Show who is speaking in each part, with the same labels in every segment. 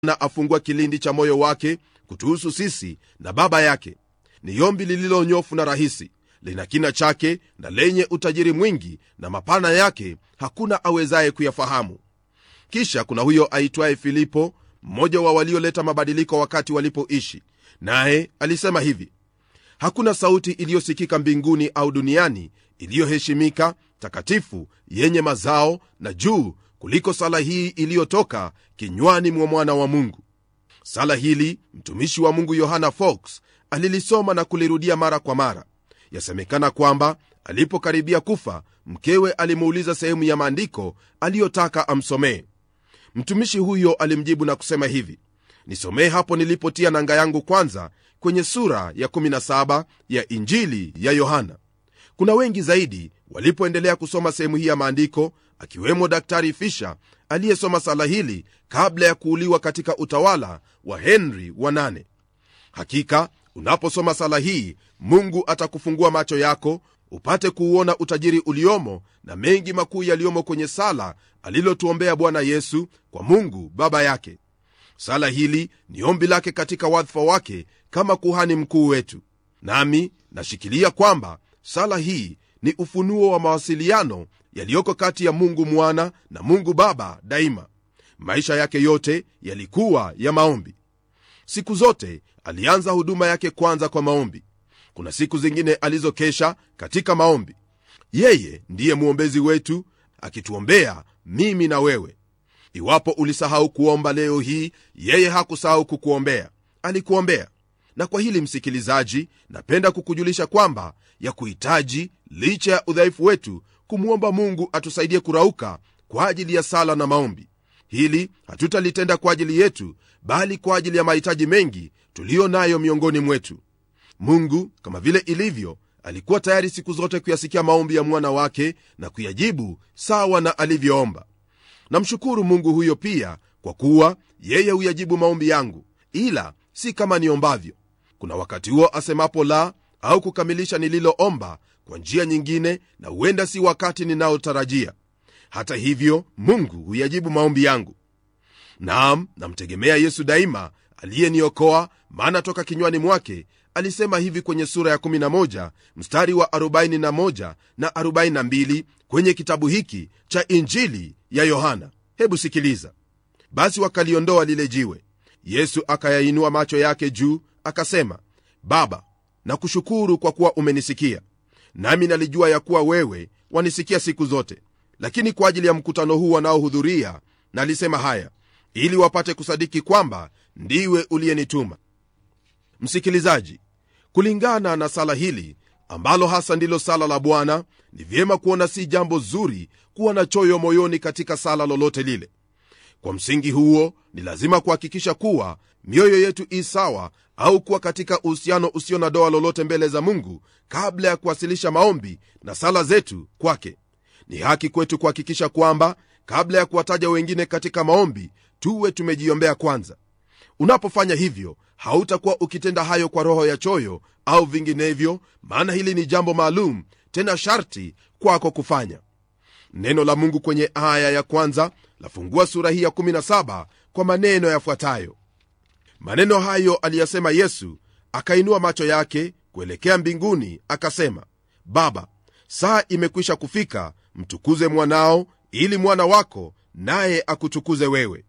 Speaker 1: na afungua kilindi cha moyo wake kutuhusu sisi na baba yake ni ombi lililonyofu na rahisi lina kina chake na lenye utajiri mwingi na mapana yake hakuna awezaye kuyafahamu kisha kuna huyo aitwaye filipo mmoja wa walioleta mabadiliko wakati walipoishi naye alisema hivi hakuna sauti iliyosikika mbinguni au duniani iliyoheshimika takatifu yenye mazao na juu kuliko sala hii iliyotoka kinywani mwa mwana wa mungu sala hili mtumishi wa mungu yohana fox alilisoma na kulirudia mara kwa mara yasemekana kwamba alipokaribia kufa mkewe alimuuliza sehemu ya maandiko aliyotaka amsomee mtumishi huyo alimjibu na kusema hivi nisomee hapo nilipotia nanga yangu kwanza kwenye sura ya 17 ya injili ya yohana kuna wengi zaidi walipoendelea kusoma sehemu hii ya maandiko akiwemo daktari fisha aliyesoma sala hili kabla ya kuuliwa katika utawala wa henry wa nane hakika unaposoma sala hii mungu atakufungua macho yako upate kuuona utajiri uliomo na mengi makuu yaliyomo kwenye sala alilotuombea bwana yesu kwa mungu baba yake sala hili ni ombi lake katika wadhifa wake kama kuhani mkuu wetu nami nashikilia kwamba sala hii ni ufunuo wa mawasiliano yaliyoko kati ya mungu mwana na mungu baba daima maisha yake yote yalikuwa ya maombi siku zote alianza huduma yake kwanza kwa maombi kuna siku zingine alizokesha katika maombi yeye ndiye mwombezi wetu akituombea mimi na wewe iwapo ulisahau kuomba leo hii yeye hakusahau kukuombea alikuombea na kwa hili msikilizaji napenda kukujulisha kwamba ya kuhitaji licha ya udhaifu wetu kumwomba mungu atusaidie kurauka kwa ajili ya sala na maombi hili hatutalitenda kwa ajili yetu bali kwa ajili ya mahitaji mengi tuliyo nayo miongoni mwetu mungu kama vile ilivyo alikuwa tayari siku zote kuyasikia maombi ya mwana wake na kuyajibu sawa na alivyoomba namshukuru mungu huyo pia kwa kuwa yeye huyajibu maombi yangu ila si kama niombavyo kuna wakati huo asemapo la au kukamilisha nililoomba kwa njia nyingine na huenda si wakati ninaotarajia hata hivyo mungu huyajibu maombi yangu naam namtegemea yesu daima aliyeniokoa maana toka kinywani mwake alisema hivi kwenye sura ya 11 mstari wa 41 na 42 kwenye kitabu hiki cha injili ya yohana hebu sikiliza basi wakaliondoa lile jiwe yesu akayainua macho yake juu akasema baba nakushukuru kwa kuwa umenisikia nami nalijua ya kuwa wewe wanisikia siku zote lakini kwa ajili ya mkutano huu wanaohudhuria nalisema haya ili wapate kusadiki kwamba ndiwe uliyenituma msikilizaji kulingana na sala hili ambalo hasa ndilo sala la bwana ni vyema kuona si jambo zuri kuwa na choyo moyoni katika sala lolote lile kwa msingi huo ni lazima kuhakikisha kuwa mioyo yetu i sawa au kuwa katika uhusiano usio na doa lolote mbele za mungu kabla ya kuwasilisha maombi na sala zetu kwake ni haki kwetu kuhakikisha kwamba kabla ya kuwataja wengine katika maombi tuwe tumejiombea kwanza unapofanya hivyo hautakuwa ukitenda hayo kwa roho ya choyo au vinginevyo maana hili ni jambo maalum tena sharti kwako kufanya neno la mungu kwenye aya ya kwanza lafungua sura hii ya 17 kwa maneno yafuatayo maneno hayo aliyasema yesu akainua macho yake kuelekea mbinguni akasema baba saa imekwisha kufika mtukuze mwanao ili mwana wako naye akutukuze wewe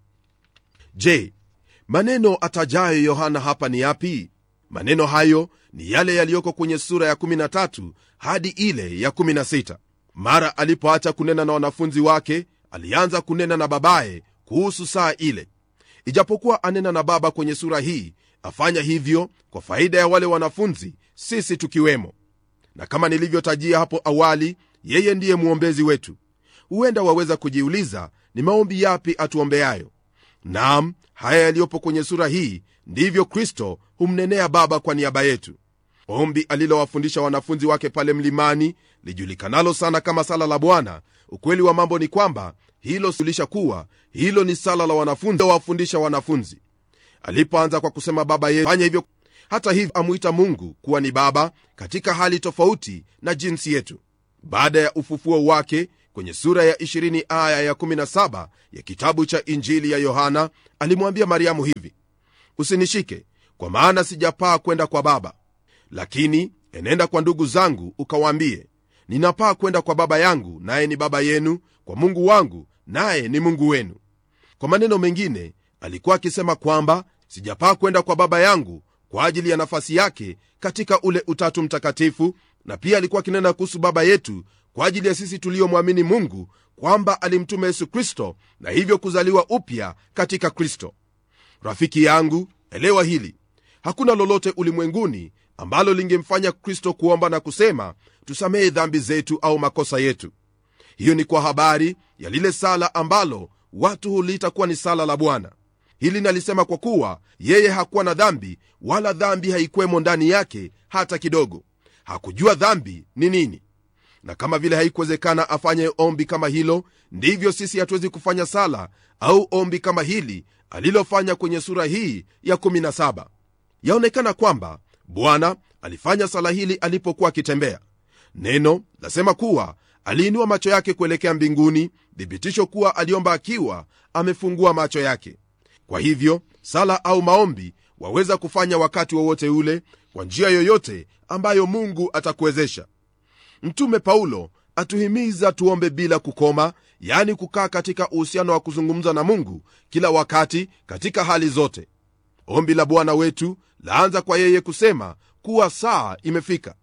Speaker 1: je maneno atajayo yohana hapa ni yapi maneno hayo ni yale yaliyoko kwenye sura ya 13 hadi ile ya 16 mara alipoacha kunena na wanafunzi wake alianza kunena na babaye kuhusu saa ile ijapokuwa anena na baba kwenye sura hii afanya hivyo kwa faida ya wale wanafunzi sisi tukiwemo na kama nilivyotajia hapo awali yeye ndiye mwombezi wetu huenda waweza kujiuliza ni maombi yapi atuombeayo nam haya yaliyopo kwenye sura hii ndivyo kristo humnenea baba kwa niaba yetu ombi alilowafundisha wanafunzi wake pale mlimani lijulikanalo sana kama sala la bwana ukweli wa mambo ni kwamba hilo sulisha kuwa hilo ni sala la wanafunzi wawafundisha wanafunzi alipoanza kwa kusema baba yetu fanya hivyo hata hivyo amwita mungu kuwa ni baba katika hali tofauti na jinsi yetu baada ya ufufuo wake kwenye sura ya 20 aya ya 17 ya kitabu cha injili ya yohana alimwambia mariamu hivi usinishike kwa maana sijapaa kwenda kwa baba lakini enenda kwa ndugu zangu ukawaambie ninapaa kwenda kwa baba yangu naye ni baba yenu kwa mungu wangu naye ni mungu wenu kwa maneno mengine alikuwa akisema kwamba sijapaa kwenda kwa baba yangu kwa ajili ya nafasi yake katika ule utatu mtakatifu na pia alikuwa akinena kuhusu baba yetu kwa ajili ya sisi tuliomwamini mungu kwamba alimtuma yesu kristo na hivyo kuzaliwa upya katika kristo rafiki yangu elewa hili hakuna lolote ulimwenguni ambalo lingemfanya kristo kuomba na kusema tusamehe dhambi zetu au makosa yetu hiyo ni kwa habari ya lile sala ambalo watu huliita kuwa ni sala la bwana hili nalisema kwa kuwa yeye hakuwa na dhambi wala dhambi haikwemo ndani yake hata kidogo hakujua dhambi ni nini na kama vile haikuwezekana afanye ombi kama hilo ndivyo sisi hatuwezi kufanya sala au ombi kama hili alilofanya kwenye sura hii ya 17 yaonekana kwamba bwana alifanya sala hili alipokuwa akitembea neno lasema kuwa aliinua macho yake kuelekea mbinguni thibitisho kuwa aliomba akiwa amefungua macho yake kwa hivyo sala au maombi waweza kufanya wakati wowote wa ule kwa njia yoyote ambayo mungu atakuwezesha mtume paulo atuhimiza tuombe bila kukoma yani kukaa katika uhusiano wa kuzungumza na mungu kila wakati katika hali zote ombi la bwana wetu laanza kwa yeye kusema kuwa saa imefika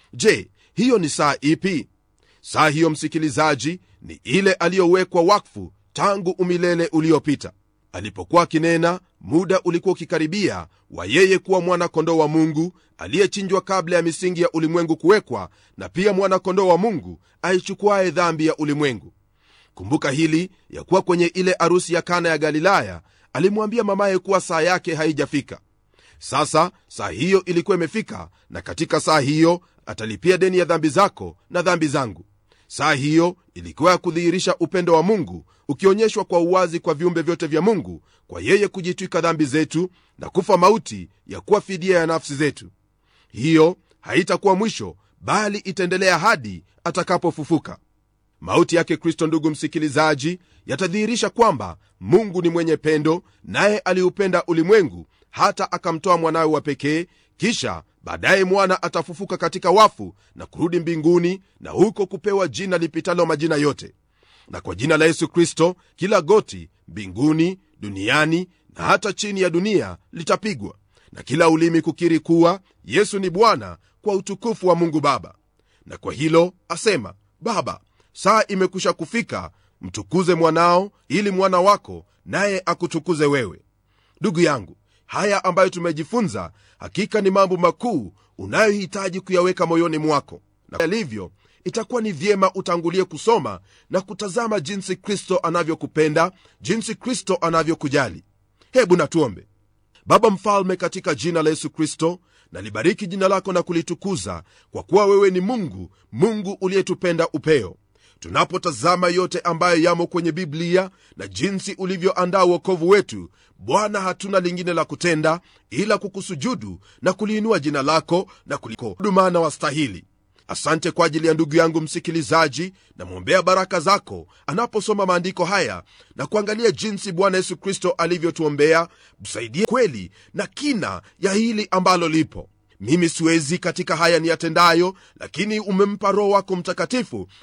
Speaker 1: je hiyo ni saa ipi saa hiyo msikilizaji ni ile aliyowekwa wakfu tangu umilele uliopita alipokuwa akinena muda ulikuwa ukikaribia wa yeye kuwa mwana-kondoo wa mungu aliyechinjwa kabla ya misingi ya ulimwengu kuwekwa na pia mwana-kondoo wa mungu aichukuaye dhambi ya ulimwengu kumbuka hili ya kuwa kwenye ile arusi ya kana ya galilaya alimwambia mamaye kuwa saa yake haijafika sasa saa hiyo ilikuwa imefika na katika saa hiyo atalipia deni ya dhambi zako na dhambi zangu saa hiyo ilikuwa ya kudhihirisha upendo wa mungu ukionyeshwa kwa uwazi kwa viumbe vyote vya mungu kwa yeye kujitwika dhambi zetu na kufa mauti ya kuwa fidia ya nafsi zetu hiyo haitakuwa mwisho bali itaendelea hadi atakapofufuka mauti yake kristo ndugu msikilizaji yatadhihirisha kwamba mungu ni mwenye pendo naye aliupenda ulimwengu hata akamtoa mwanawe wa pekee kisha baadaye mwana atafufuka katika wafu na kurudi mbinguni na huko kupewa jina lipitalo majina yote na kwa jina la yesu kristo kila goti mbinguni duniani na hata chini ya dunia litapigwa na kila ulimi kukiri kuwa yesu ni bwana kwa utukufu wa mungu baba na kwa hilo asema baba saa imekwisha kufika mtukuze mwanao ili mwana wako naye akutukuze wewe ndugu yangu haya ambayo tumejifunza hakika ni mambo makuu unayohitaji kuyaweka moyoni mwako na yalivyo itakuwa ni vyema utangulie kusoma na kutazama jinsi kristo anavyokupenda jinsi kristo anavyokujali hebu natuombe baba mfalme katika jina la yesu kristo nalibariki jina lako na kulitukuza kwa kuwa wewe ni mungu mungu uliyetupenda upeo tunapotazama yote ambayo yamo kwenye biblia na jinsi ulivyoandaa uokovu wetu bwana hatuna lingine la kutenda ila kukusujudu na kuliinua jina lako na kulikodumana wastahili asante kwa ajili ya ndugu yangu msikilizaji namwombea baraka zako anaposoma maandiko haya na kuangalia jinsi bwana yesu kristo alivyotuombea msaidie kweli na kina ya hili ambalo lipo mimi siwezi katika haya niyatendayo lakini umempa roho wako mtakatifu